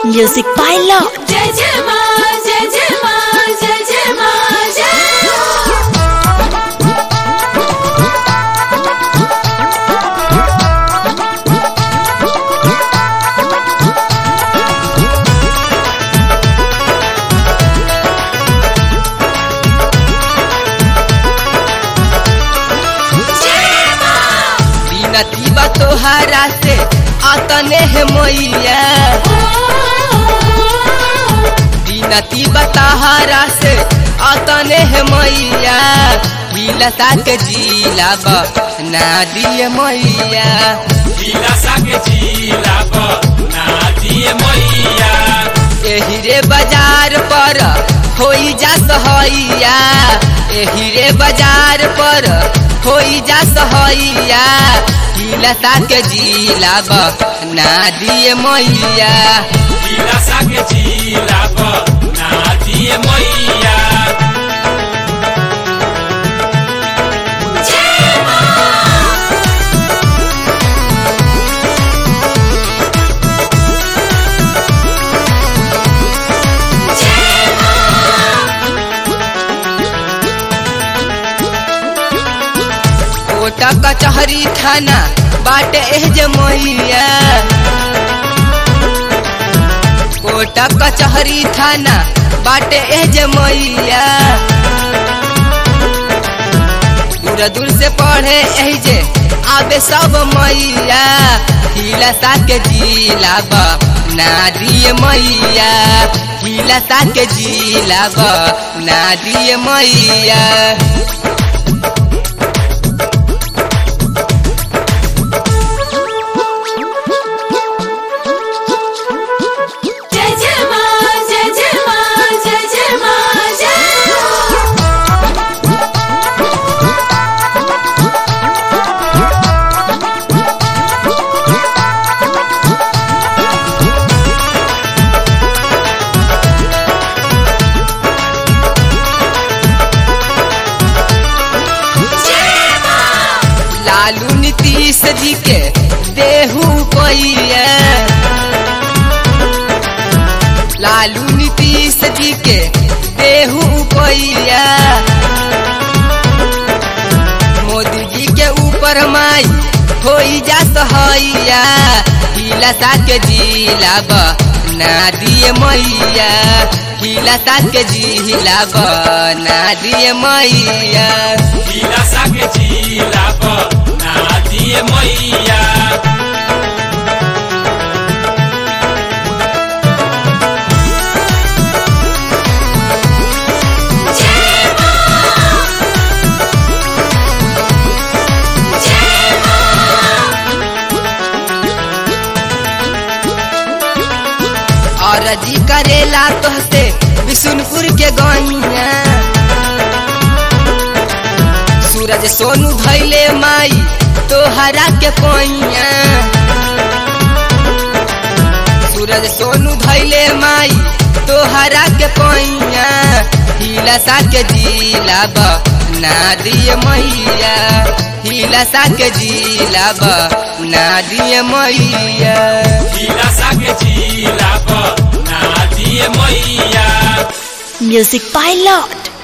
Music by Lord. जय जय माँ जय जय माँ जय जय माँ जय बिनती बा तोहरा से अतने है मैया बिनती बा तोहरा से अतने है मैया बिलसा के जिला बा ना दिए मैया दिलासा के जिला नादिए मैया एही रे बाजार पर होई जा सहैया एही रे बाजार पर होई जा सहैया बिलसा के जिला बा ना दिए मैया दिलासा के जिला नादिए मैया कोटा कचहरी थाना बाटे एह जे मैया कोटा कचहरी थाना बाटे एह जे मैया दूर दूर से पढ़े एह जे आबे सब मैया हिलसा के जिला बा ना दिए मैया हिलसा के जिला बा ना दिए मैया जय जय माँ जय जय माँ जय जय माँ जय लालू नीतीश जी के देहू पैया लालू नीतीश जी के देहू पैया मोदी जी के ऊपर माई होई जा सहैया हिलसा के जिला बा ना दिए मैया हिलसा के जिला बा ना दिए मैया दिलासा के जिला नादिए मैया और जी करेला तोहसे बिशुनपुर के गैया सूरज सोनू धैले माई तोहरा के पैया सूरज सोनू धैले माई तोहरा के पैया हिलसा के जिला बा ना दिए मैया हिलसा के जिला बा ना दिए मैया दिलासा के जिला नादिए मैया Music by Lord.